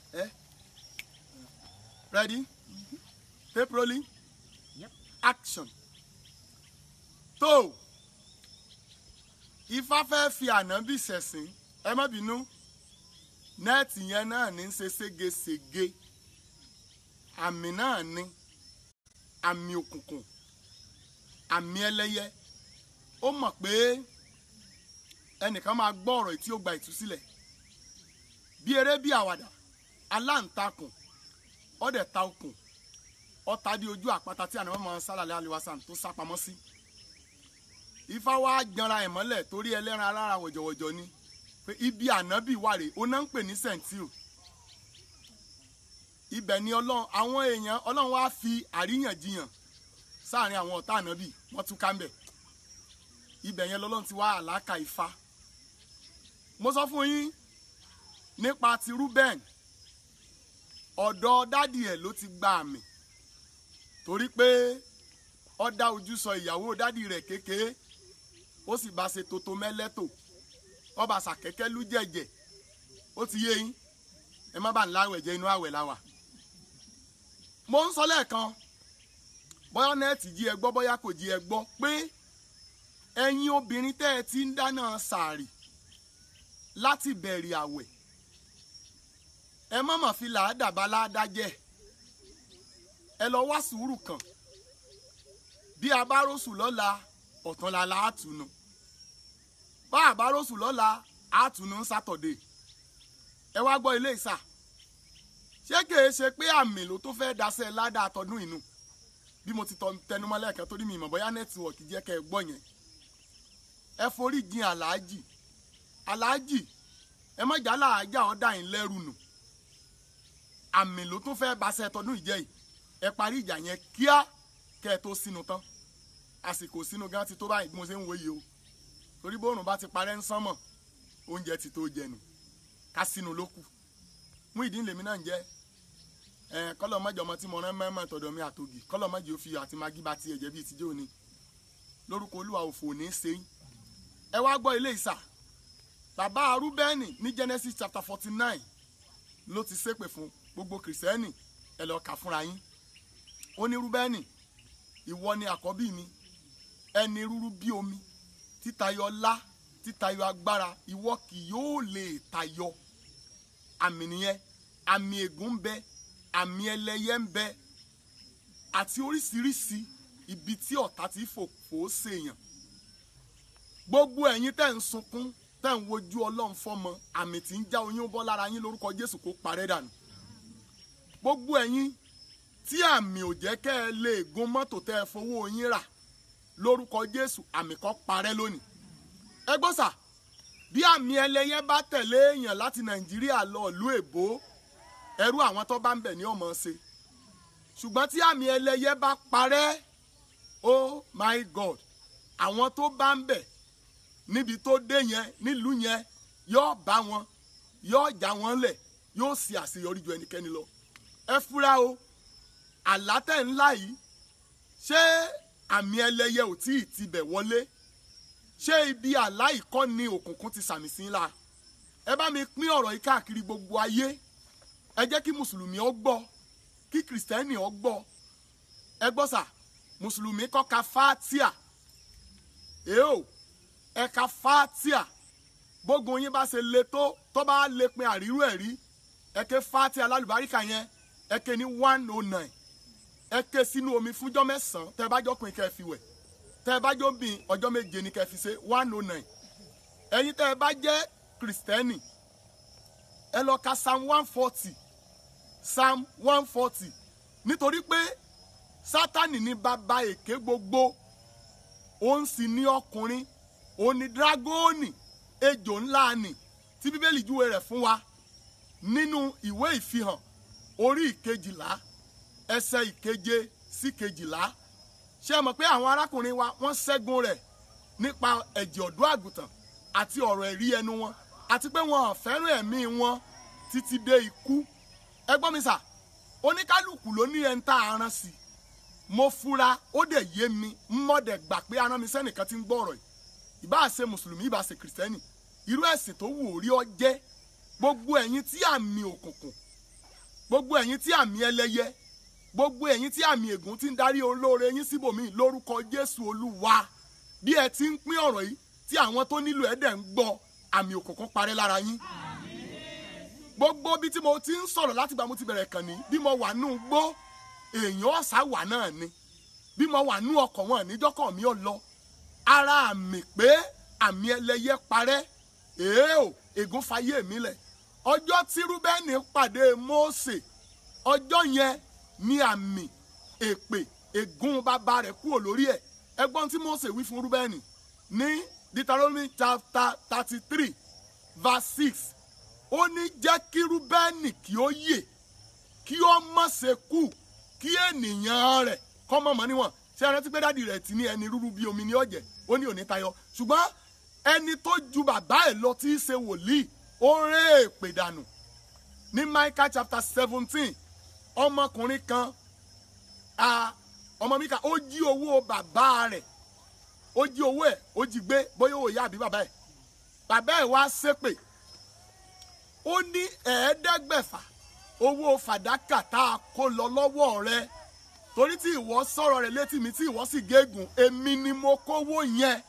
Eh? Ready? Tape rolling. Yep. Action. Tó Ifá fẹ́ fi ànábì ṣẹ̀sìn ẹ má bínú nẹ́ẹ̀tì yẹn náà ní í ṣe ségesège àmì náà ní àmì òkùnkùn àmì ẹlẹ́yẹ ó mọ̀ pé ẹnìkan máa gbọ́ ọ̀rọ̀ tí ó gba ìtúsílẹ̀ bí eré bí àwàdà aláǹtakùn ọ̀dẹ̀ ta okùn ọ̀tá di ojú àpáta tí àná mọ́ sálàlẹ́ aliwasan tó sá pamọ́ sí ifá wa janra ẹ̀ mọ́lẹ̀ torí ẹlẹ́ran alára wọ̀jọ̀wọ̀jọ̀ ni pé ibi ànábì wà rè ó náà ń pè ní sẹ́ǹtìl ibẹ̀ ni ọlọ́run àwọn èèyàn ọlọ́run wá fi àríyànjiyàn sáàrin àwọn ọ̀tá ànábì wọ́n tún ká ń bẹ̀ ibẹ̀ yẹn lọ́lọ́run ti wá àlákà ifá mo sọ fún yín nípa ti Reuben ọ̀dọ̀ dádì ẹ̀ ló ti gba àmì torí pé ó dá ojú sọ ìyàwó dádì rẹ̀ kékeré ó sì bá ṣe toto mẹ́lẹ́tò ó bá ṣàkẹ́kẹ́ lú jẹ̀jẹ̀ ó ti yé yín ẹ má bá ń láwẹ̀ jẹ́ inú àwẹ̀ la wà. mo ń sọ lẹ́ẹ̀kan bóyá nẹ́ẹ̀tì jí ẹ gbọ́ bóyá kò jí ẹ gbọ́ pé ẹ̀yin obìnrin tẹ́ ẹ ti ń dáná sàárì láti bẹ̀rẹ̀ àwẹ̀ ẹ má mà fi làádà bá láàdá jẹ́ ẹ lọ wá sùúrù kan bí a bá rọ́ṣù lọ́la ọ̀túnla la á tùnú bá a bá rọ́ṣù lọ́la á tùnú sátọ̀dé ẹ wá gbọ́ ilé ìsà ṣé kìí ṣe pé àmì ló tó fẹ́ẹ́ daṣẹ́ ládàá tọdún inú bí mo ti tẹnumọ́ lẹ́ẹ̀kan torí mi ìmọ̀ bóyá nẹ́tíwọ̀kì jẹ́ kẹ́ ẹ gbọ́ yẹn ẹ forí jìn aláàjì aláàjì ẹ má jà láàjà ọ̀dà yín lẹ́rù nù àmì ló tún fẹ́ẹ́ baṣẹ́ tọdún ìjẹ́ yìí ẹ parí ìjà yẹn kíá kẹ́ ẹ tó sínú tán àsìkò sínú gan ti tó báyìí bí mo ṣe ń wo yìí o torí bóòrùn bá ti parẹ́ ń sánmọ̀ oúnjẹ ti tó jẹnu ká sínú ló kù mú ìdí lèmi náà ń jẹ ẹ kọlọ mọjọ ọmọ tí mo rán mẹmọ tọ̀dọ̀ mi àtògì kọlọ mọjọ òfin àti magi bá tiẹ̀ jẹ́ bíi tijọ́ ni lórúkọ olúwa òfò ní í ṣe ẹ wá gbọ́ ilé ìsà bàbá arúbẹ́nì ní Genesis chapter forty nine ló ti ṣépè fún gbogbo kìrìsìtẹ́nì ẹ lọ kà fúnra yín ó ní rúbẹ́nì ìwọ ni àkọ́bí mi ẹni rúrú bí omi títayọ ọlá títayọ agbára ìwọ kì yóò lè tayọ àmì nìyẹn àmì ègún ń bẹ àmì ẹlẹ́yẹ ń bẹ àti oríṣiríṣi ibi tí ọ̀tá ti fòfò ṣèyàn gbogbo ẹ̀yin tẹ́ ń sunkún tẹ́ ń wojú ọlọ́run fọ́mọ àmì tí ń já oyún bọ́ lára yín lórúkọ jésù kó parẹ́ dànù gbogbo ẹ̀yin tí àmì ò jẹ́ kẹ́ ẹ lè gun mọ́tò tẹ́ ẹ fowó yín rà lórúkọ jésù àmì kan parẹ́ lónìí ẹ gbọ́ sà bí àmì ẹlẹ́yẹ bá tẹ̀lé èèyàn láti nàìjíríà lọ ìlú èbó ẹrú àwọn tó bá ń bẹ̀ ní ọmọ ṣe ṣùgbọ́n tí àmì ẹlẹ́yẹ bá parẹ́ oh my god àwọn tó bá ń bẹ̀ níbi tó dé yẹn nílùú yẹn yóò bá wọn yóò já wọn lẹ̀ yóò sì àṣeyọrí ju ẹnikẹ́ni lọ ẹ fura o àlátẹ̀ ńlá yìí ṣé àmì ẹlẹ́yẹ ò tí ì tibẹ̀ wọlé ṣé ibi àlá ìkọ́ ni òkùnkùn ti sàmì sí ńlá ẹ bá mi pín ọ̀rọ̀ yìí káàkiri gbogbo ayé ẹ jẹ́ kí mùsùlùmí ó gbọ́ kí kìrìsìtẹ́nì ó gbọ́ ẹ gbọ́ sà mùsùlùmí kọ́ ka fátíà èèó ẹ ka fátíà bógun yín bá ṣe le tó tó bá lè pin àrírú ẹ̀ rí ẹ ké fátíà lálùbáríkà yẹn ẹ ké ní one oh nine ẹ ké sínú omi fúnjọ́ mẹ́sàn-án tẹ́ ẹ bá jọ pin kẹ́ ẹ fi wẹ̀ tẹ́ ẹ bá jọ bin ọjọ́ méje ni kẹ́ ẹ fi ṣe one oh nine ẹ̀yin tẹ́ ẹ bá jẹ́ kìrìsìtẹ́nì ẹ lọ ka psalm one forty psalm one forty nítorí pé sátani ní bàbá èké gbogbo òun sì ní ọkùnrin òun ní dragoni ejò ńlá ni tí bíbélì júwe rẹ̀ fún wa nínú ìwé ìfihàn orí ìkejìlá ẹsẹ̀ ìkeje sí kejìlá ṣé ẹ mọ̀ pé àwọn arákùnrin wa wọ́n ṣẹ́gun rẹ̀ nípa ẹ̀jẹ̀ ọ̀dọ́ àgùntàn àti ọ̀rọ̀ ẹ̀rí ẹnu wọn àti pé wọn ò fẹ́ràn ẹ̀mí wọn títí dé ikú ẹ gbọ́ mi sà oníkálukú ló ní ẹni tá a rán sí mo fura ó dẹ̀ yé mi mọ́dẹ̀ gbà pé arán mi sẹ́nìkan ti ń gbọ́ ọ̀rọ̀ yìí ìbá ṣe mùsùlùmí ìbá ṣe kìrìsìtẹ́nì irú ẹ̀sìn tó wù ó rí ọ jẹ́ gbogbo ẹ̀yin tí àmì òkùnkùn gbogbo ẹ̀yin tí àmì ẹlẹ́yẹ gbogbo ẹ̀yin tí àmì ègún ti ń darí olóore yín síbòmíì lórúkọ jésù olúwa bí ẹ ti ń pín ọ̀rọ̀ yìí tí àwọn tó nílò ẹ̀ dẹ̀ ń gbọ́ àmì òkùnkùn parẹ́ lára yín gbogbo bí tí mo ti ń sọ̀rọ̀ láti gbà mo ti bẹ̀rẹ̀ kàn ní bí mo wà nù gbó èèyàn ọ̀sà wà náà ni bí mo wà nù ọkọ̀ wọn níjọ́kọ̀ mi ò lọ ara àmì pé àmì ẹlẹ́yẹ parẹ́ èé o ègún fayé mi lẹ̀ ọjọ́ tí rúbẹ́nì pàdé mósè ọjọ́ yẹn ní àmì èpè ègún bàbá rẹ̀ kúrò lórí ẹ̀ ẹgbọ́n tí mósè wí fún rúbẹ́nì ní deuteronomy chapter thirty three verse six ó ní jẹ́ kí rúbẹ́nì kí ó yè kí ó má ṣe kú kí ènìyàn rẹ̀ kọ́ mọ̀mọ́ níwọ̀n ṣé ẹ rántí pé dáàdi rẹ̀ ti ní ẹni rúru bíi omi ní ọ̀jẹ̀ ó ní òní tayọ ṣùgbọ́n ẹni tó ju bàbá ẹ̀ lọ tí í ṣe wòlíì ó rẹ́ èpè dànù ní Micah chapter seventeen ọmọkùnrin kan ọmọ mi kan ó jí owó bàbá rẹ̀ ó jí owó ẹ̀ ó jí gbé bóyá owó ìyá àbí bàbá ẹ̀ bàbá ẹ̀ wá ṣépè ó ní ẹ̀ẹ́dẹ́gbẹ̀fà owó fàdákà tá a kó lọ lọ́wọ́ rẹ̀ torí tí ìwọ sọ̀rọ̀ rẹ̀ létí mi tí ìwọ sì gégùn èmi ni mo kówó yẹn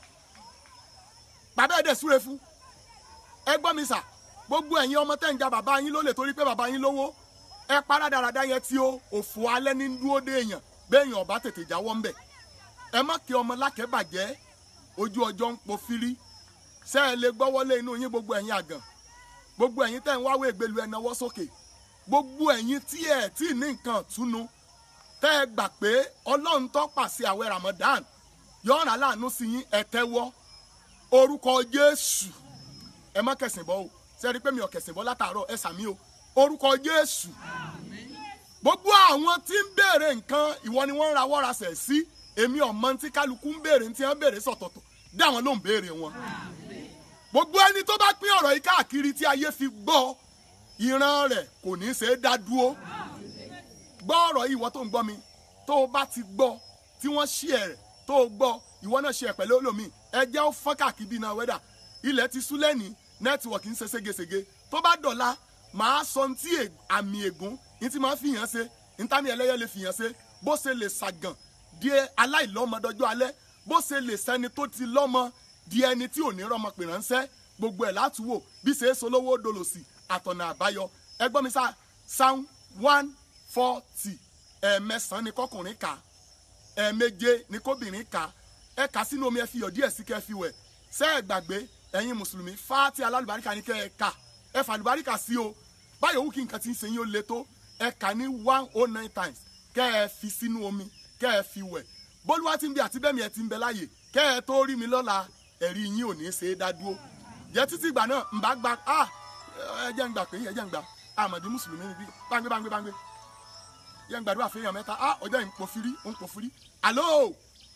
bàbá ẹ̀ dẹ̀ súre fún ẹ gbọ́ mi sà gbogbo ẹ̀yin ọmọ tẹ́ ń ja bàbá yín lólè torí pé bàbá yín lówó ẹ para dáradára yẹn tí ó òfò alẹ́ ní dúró dé èèyàn béèyàn ọba tètè jáwọ́ ńbẹ̀ ẹ má kí ọmọ lákẹ́bàjẹ́ ojú ọjọ́ ń po fírí ṣé ẹ lè gbọ́wọ́lé inú yín gbogbo ẹ̀yin àgàn gbogbo ẹ̀yin tẹ́ ń wáwé ìgbélu ẹ̀ náwó sókè gbogbo ẹ̀yin tí ẹ̀ tí ní nǹkan túnú tẹ́ ẹ gbà pé ọlọ́run tó pàṣẹ àwẹ̀ Ramadan yọ̀ọ̀ràn aláàánú sí yín ẹ tẹ́wọ́ orúkọ Jésù ẹ má kẹsìn bọ́ o ṣe rí i pé mi ò kẹsìn bọ́ látàárọ̀ ẹ sàmí o orúkọ Jésù gbogbo àwọn tí ń béèrè nǹkan ìwọ ni wọ́n ń rawọ́ rasẹ̀ sí èmi ọ̀mọ tí kálukú ń béèrè tí wọ́n béèrè sọ̀tọ̀tọ̀ dá àwọn ló ń béèrè wọn gbogbo ẹni tó bá pín ọ̀rọ̀ yìí káàkiri tí ayé fi gbọ́ ìran rẹ̀ kò ní í ṣe é dá dúró gbọ́ ọ̀rọ̀ yìí ìwọ tó ń gbọ́ mi tó o bá ti gbọ́ tí wọ́n ṣí ẹ̀ rẹ̀ tó o gbọ́ ìwọ náà ṣe ẹ̀ pẹ̀lú olómi ẹ jẹ́ ó fọ́n káàkiri bí iná wẹ́dà ilẹ̀ ti sú lẹ́ni nẹ́tíwọ̀kì ń ṣe ségesège tó bá dọ̀la màá sọ ní tí àmì ègún ní tí màá fìyàn ṣe ní tàmí ẹlẹ́yẹ lè fìyàn ṣe bó ṣe lè ṣàgàn di aláìlọ́mọdọ́jọ́ alẹ́ bó ṣe lè sẹ́ni tó ti lọ́mọ di ẹni tí ò ní rọmọ pè ránṣẹ́ gbogbo ẹ̀ láti wò bí ṣe é solówó dolòsì àtọ̀nà àbáyọ ẹgbọ́n mi sá psalm one forty ẹ̀ẹ̀mẹsàn-án ni kọkùnrin kà ẹ̀ẹ̀méje ni kóbìnrin kà ẹ kà sínú omi ẹ fi yọ̀ díẹ̀ sí kẹ́ fi wẹ̀ ṣé ẹ gbàgbé ẹ̀yin mùsùlùmí fáti alálùbáríkà ni kẹ́ ẹ kà ẹ fà àlùbáríkà sí o báyọ̀ wù kí nǹkan ti ń ṣe yín ó le tó ẹ kà ní one oh nine times kẹ́ ẹ fi sínú omi kẹ́ ẹ fi wẹ̀ bólúwa ti ń bẹ àti bẹ́ẹ̀ mi ẹ ti ń bẹ láàyè kẹ́ ẹ tó rí mi lọ́la ẹ̀rí yín ò ní í ṣe é dá dúró jẹ́ títí ìgbà náà ń bá gba ah ẹ jẹ́ ń gbà pé ẹ jẹ́ ń gbà àmọ̀dé mùsùlùmí níbí báńgbé báńgbé báńgbé jẹ́ ń gbàdúrà fún èèyàn mẹ́ta ah ọjọ́ yìí ń pò firi ń pò firi àló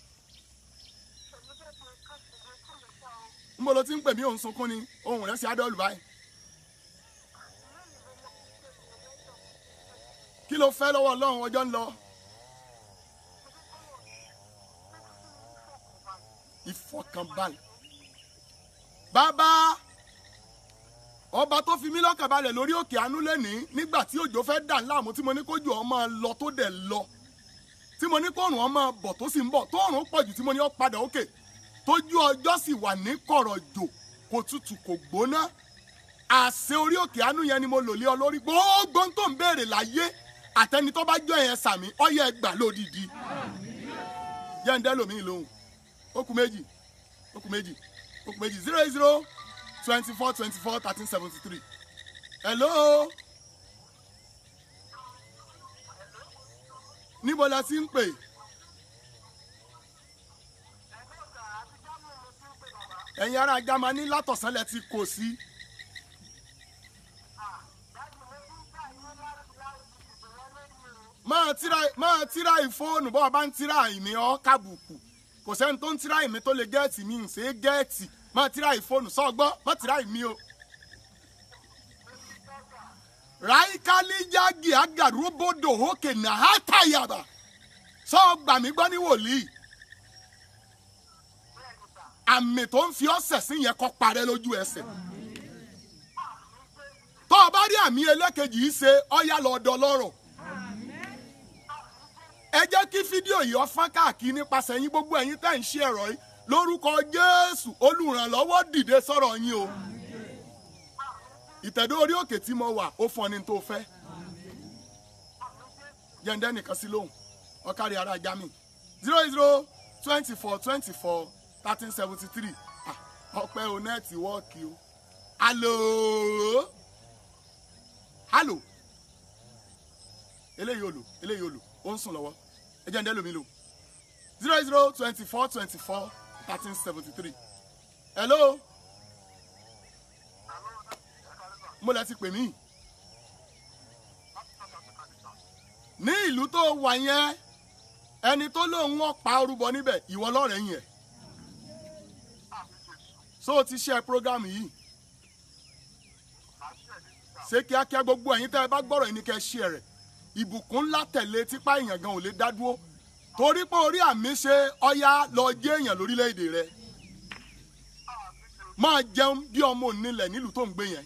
ń bolo tí ń pè mí òun sunkún ni ohun rẹ̀ ṣe adọ́ọ̀lù báyìí kí ló fẹ́ lọ́wọ́ ọlọ́run ọjọ́ ń lọ ìfọkànbalẹ̀ bàbá ọba tó fi mí lọ́kàn balẹ̀ lórí òkè àánú lẹ́nìí nígbà tí òjò fẹ́ dà láàmú tí mo ní kójú ọ máa lọ tó dẹ̀ lọ tí mo ní kóòrùn ọ máa bọ̀ tó sì ń bọ̀ tóòrùn pọ̀ jù tí mo ní ọ padà òkè tójú ọjọ́ sì wà ní kọ̀rọ̀jò kò tutù kò gbóná àṣẹ orí òkè àánú yẹn ni mo lò lé ọ lórí gbogbo tó ń béèrè láyé àtẹni tó bá jọ yẹn sàmì ọyẹ ẹgbà lódìdí jẹ́ǹdẹ́ lòmí lòun ó kù méjì ó kù méjì ó kù méjì zero eight zero twenty four twenty four thirteen seventy three hello níbo la ti ń pè ẹ̀yin ará Jámánì látọ̀sán lẹ ti kò sí. máa tíra máa tíra ìfóònù bọ́ọ̀ bá ń tíra ìmí ọ́ kábùkù kò sẹ́ni tó ń tíra ìmí tó lè gẹ́ẹ̀tì mi ń ṣe é gẹ́ẹ̀tì máa tíra ìfóònù sọ́gbọ́n máa tíra ìmí o. ráìkálíjágì agàrúbodò òkè nàhátàyàbà sọ gbà mí gbọ́ ní wòlíì àmì tó ń fi ọ́sẹ̀ sí yẹn kọ́ parẹ́ lójú ẹsẹ̀ tó o bá rí àmì ẹlẹ́kejì yìí ṣe ọ̀yá lọ́dọ̀ lọ́rọ̀ ẹ jẹ́ kí fídíò yìí ó fọ́n káàkiri nípasẹ̀ yín gbogbo ẹ̀yin tẹ́ ń ṣe ẹ̀rọ yìí lórúkọ jésù olùrànlọ́wọ́ dìde sọ̀rọ̀ yín o ìtẹ̀dó orí òkè tí mo wà ó fún ọ ní tó fẹ́ jẹ́ndẹ́ nìkan sí lóhùn ọ̀kárí ara jami zero zero twenty four twenty four thirteen seventy three ọpẹ́ o nẹ́ẹ̀tìwọ́ọ̀kì o alo alo eléyìí olo eléyìí olo ó ń sùn lọ́wọ́ ẹ jẹ́ ń dẹ́ lómi lò zero zero twenty four twenty four thirteen seventy three hello mo lẹ ti pè mí ní ìlú tó wà yẹn ẹni tó lóun wọn pa orúbọ níbẹ̀ ìwọ lọ́rẹ̀ẹ́ yẹn so o ti ṣe program yìí ṣé kíákíá gbogbo ẹ̀yin tẹ́ ẹ bá gbọ́rọ̀ yìí ni kẹ́ ẹ ṣe rẹ̀ ìbùkún ńlá tẹ̀lé tipa èèyàn gan ò lè dá dúró torí pé orí àmì ṣe ọya lọ jẹ́ èèyàn lórílẹ̀‐èdè rẹ máa jẹun bí ọmọ onílẹ̀ nílùú tó ń gbé yẹn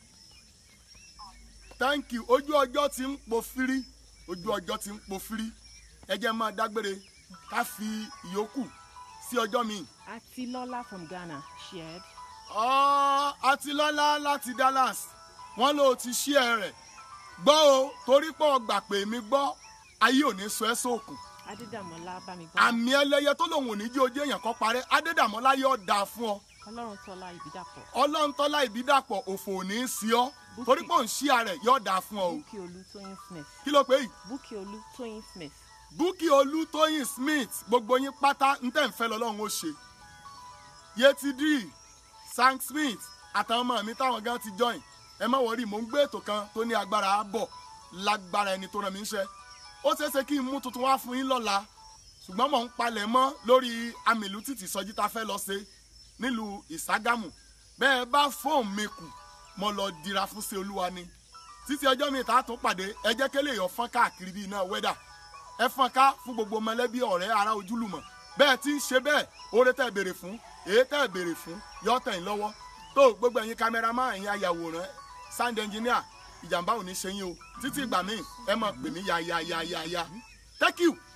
thank you ojú ọjọ́ ti ń po fírí ojú ọjọ́ ti ń po fírí ẹ jẹ́ máa dágbére ká fi ìyókù sí ọjọ́ míì. Atilola from Ghana shared. ọ́ Atilọ́lá láti Dallas wọ́n ló ti ṣí ẹ rẹ̀ gbọ́ o torí pé ọgbà pé mi gbọ́ ayé ò ní sọ ẹ́ sóòkùn Adédàmọ́lá Bámigbọ́. àmì ẹlẹ́yẹ tó lòun ò ní jí ojú èèyàn kan parẹ́ Adédàmọ́lá yóò dáa fún ọ Ọlọ́run tọ́lá Ìbídàpọ̀. ọlọ́ntọ́lá ìbídàpọ̀ òfò ò ní í sí ọ torí pé òun ṣí ààrẹ yóò dáa fún ọ o Búkì Olú Tóyìn Smith. kí ló pé yìí Búkì Olú Tóyìn Smith. búkì olútóyìn smith gbogbo yín pátá ń tẹ̀ ń fẹ́ lọ́lọ́run ó ṣe yétidí sam smith àtàwọn ọmọ mi táwọn gan ti join ẹ má wọrí mò ń gbé ètò kan tó ní agbára á bọ̀ lágbára ẹni tó ràn mí ń ṣe ó ṣeé ṣe kí n mú tuntun wá fún yín lọ́la ṣùgbọ́n mò ń palẹ̀ mọ́ lórí amìlú títì sọjí tá a fẹ́ lọ ṣe nílùú ìságámù bẹ́ẹ̀ bá fóònù mi kù mo lọ dira fún ṣe olúwa ni títí ọjọ́ mi tá a tún pàdé ẹ jẹ́ kélé èèyàn fọ́n káàkiri bíi iná wẹ́dà ẹ fọ́n ká fún gbogbo mọ̀lẹ́bí ọ̀rẹ́ ará ojúlùmọ̀ bẹ́ẹ̀ tí ń ṣe bẹ́ẹ̀ oore tẹ́ ẹ béèrè fún èyí tẹ́ ẹ béèrè fún yọ tẹ̀ ń lọ́wọ́ tó gbogbo ẹ̀yin kámẹ́rámà ẹ̀yin ayàwòrán sound engineer ìjàmbá ò ní ṣe yín o títí ìgbà míì ẹ máa pè mí yáyáyáyá thank you.